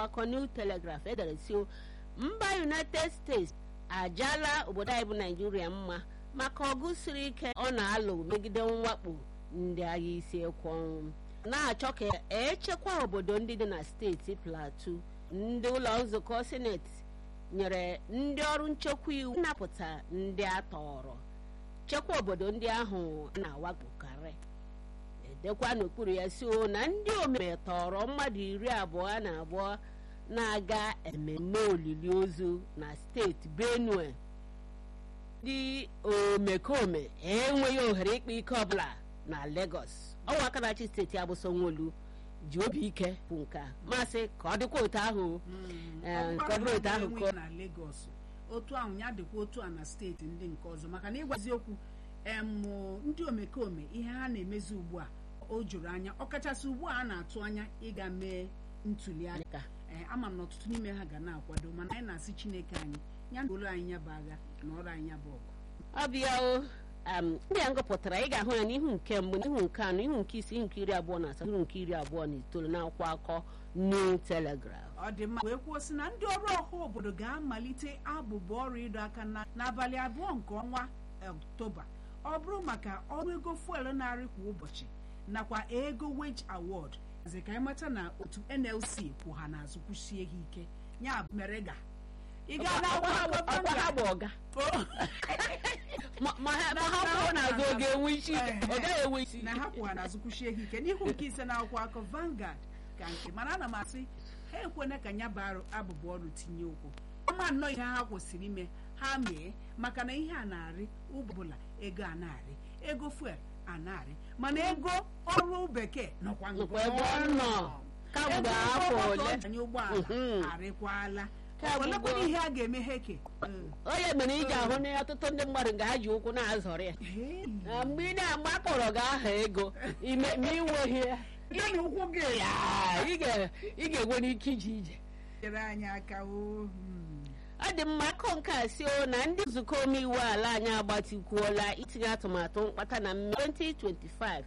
akọ New Telegraph edere si mba United States ajala obodo anyị bụ Naijiria mma maka ọgụ siri ike ọ na-alụ megide mwakpo ndị agha isi ekwe ọnwụ na-achọ ka echekwa obodo ndị dị na steeti Plateau ndị ụlọ nzukọ sineti nyere ndị ọrụ nchekwa iwu nnapụta ndị a tọrọ chekwa obodo ndị ahụ na-awakpokarị edekwa n'okpuru ya si o na ndị omeme tọrọ mmadụ iri abụọ na abụọ na-aga ememme olili ozu na steeti Benue ndị omekome enweghị ohere ịkpa ike ọbụla na Lagos ọnwa aka na-achị steeti abụ Sanwo-Olu ji obi ike bụ nke a masị ka ọ dịkwa otu ahụ ka ọ bụrụ otu ahụ ka na Lagos otu ahụ ya dịkwa otu a na steeti ndị nke ọzọ maka na ịgwa eziokwu emụ ndị omekome ihe ha na-emezi ugbu a o juru anya ọkachasị ugbu a a na-atụ anya ịga mee ntuli aka ee ama m na ọtụtụ n'ime ha ga na-akwado mana anyị na-asị Chineke anyị ya na olu anyị ya bụ agha na ọrụ anyị ya bụ ọgụ ọ bịa o ndị a ngụpụtara ị ga-ahụ ya n'ihu nke mbụ n'ihu nke anọ ihu nke isi ihu nke iri abụọ na asatọ ihu nke iri abụọ na itoolu n'akwụkwọ akọ New Telegraph ọ dị mma wee kwuo sị na ndị ọrụ ọha obodo ga-amalite abụbụ ọrụ ịdọ aka n'abalị abụọ nke ọnwa Ọktoba ọ bụrụ maka ọrụ ego fuel narị kwa ụbọchị nakwa ego wage award zi ka anyị mata na otu NLC kwụ ha n'azụ kwụsie ha ike ya mere ga ị gaa ọkwa ha bụ ọga ma ha pụọ n'azụ oge enwe isi ọ gaghị enwe isi na ha kwụ ha n'azụ kwụsie ha ike n'ihu nke ise na akwụkwọ akọ Vanguard ka nke mana ana m asị ha ekwena ka ya bụ abụbụ ọrụ tinye ụkwụ ọma nnọọ ihe ha kwesịrị ime ha mee maka na ihe a na-arị ụbọbụla ego a na-arị ego fuel a na-arị mana ego ọrụ bekee nọkwa ebe ọ nọ kamgbe afọ ole anyị ụgbọala arịkwala olekwara ihe a ga-eme ha eke onye mere iji ahụ na ọtụtụ ndị mmadụ ga ha ji ụkwụ na-azọrọ ya mgbe ị na-agba akpọrọ gị aha ego ma inweghị ya ị ga-enwe n'ike ije ije nyere anyị aka ọ dị mma akọ nke a si o na ndị nzukọ omeiwu ala anyị agbatikwuola itinye atụmatụ mkpata na mme 2025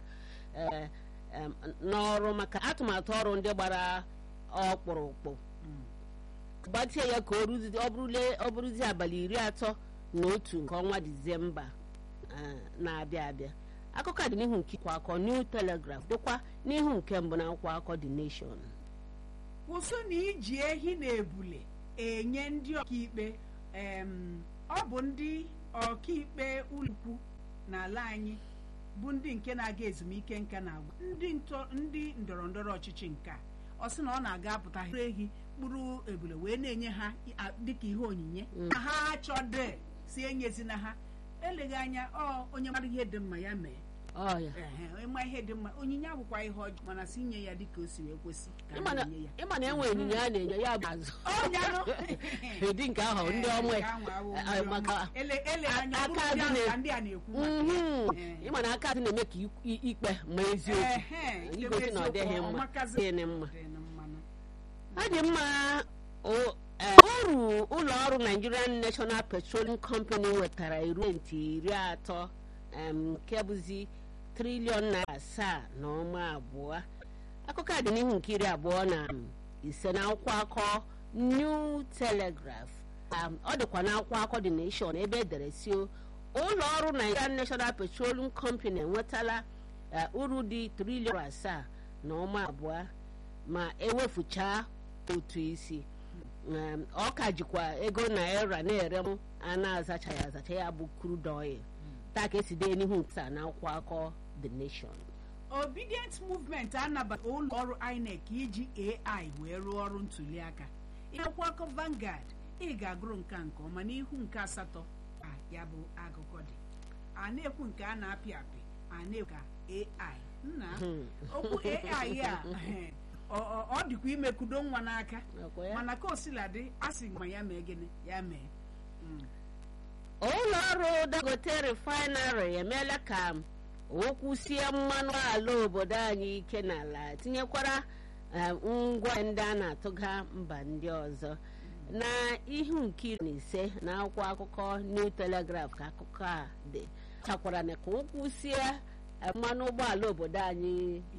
n'ọrụ maka atụmatụ ọrụ ndị gbara ọkpụrụkpụ gbatie ya ka ọ bụrụzi abalị iri atọ na otu nke ọnwa disemba na-abịa abịa akụkọ a dị n'ihu nke kwa akọ New Telegraph dịkwa n'ihu nke mbụ na akwụkwọ akọ The Nation kwụsị na iji ehi na ebule enye ndị ọkaikpe ọ bụ ndị ọkaikpe ụlọikwu n'ala anyị bụ ndị nke na-aga ezumike nka na agwa ndị ndọrọ ndọrọ ọchịchị nke a ọ sị na ọ na-aga apụta ehi kpụrụ ebule wee na-enye ha dịka ihe onyinye na ha achọde si enyezina ha eleghị anya ọ onye mara ihe dị mma ya mee ịma ihe dị mma onyinye abụkwa ihe ọjọọ mana si nye ya dịka o si wee kwesị ịma na enwe onyinye a na-enye ya bụ azụ ụdị nke ahụ ndị ọmụ maka aka ịma na aka adị na-eme ka ikpe ma eziokwu igosi na ọ dịghị mma dịghị mma ọ dị mma ọrụ ụlọ ọrụ Nigerian National Petroleum Company wetara irenti iri atọ nke bụzi triliọn naira asaa na ọma abụọ akụkọ a dị n'ihu nke iri abụọ na ise na akwụkwọ akọ New Telegraph ọ dịkwa na akwụkwọ akọ The Nation ebe edere si ụlọ ọrụ Nigerian National Petroleum Company enwetala uru dị triliọn asaa na ọma abụọ ma ewefuchaa otu isi ọ ka jikwa ego naira na-ere m a na-azacha ya azacha ya bụ crude oil taa ka esi dee n'ihu nta na akwụkwọ akọ The Nation Obedient Movement anabata ụlọ ọrụ INEC iji AI wee rụọ ọrụ ntuli aka akwụkwọ akọ Vanguard ị ga-agụrụ nke nke ọma n'ihu nke asatọ a ya bụ akụkọ dị a na-ekwu nke a na-apị apị a na-ekwu ka AI nna okwu AI a ọ dịkwa imekudo nwa n'aka mana ka o sila dị a sị ma ya mee gịnị ya mee ụlọ ọrụ Dangote refinery emeela ka okwu sie mmanụ ala obodo anyị ike n'ala tinyekwara ngwa ndị a na-atụga mba ndị ọzọ na ihu nke iri na ise na akwụkwọ akụkọ New Telegraph ka akụkọ a dị chakwara na ka okwu sie mmanụ ụgbọala obodo anyị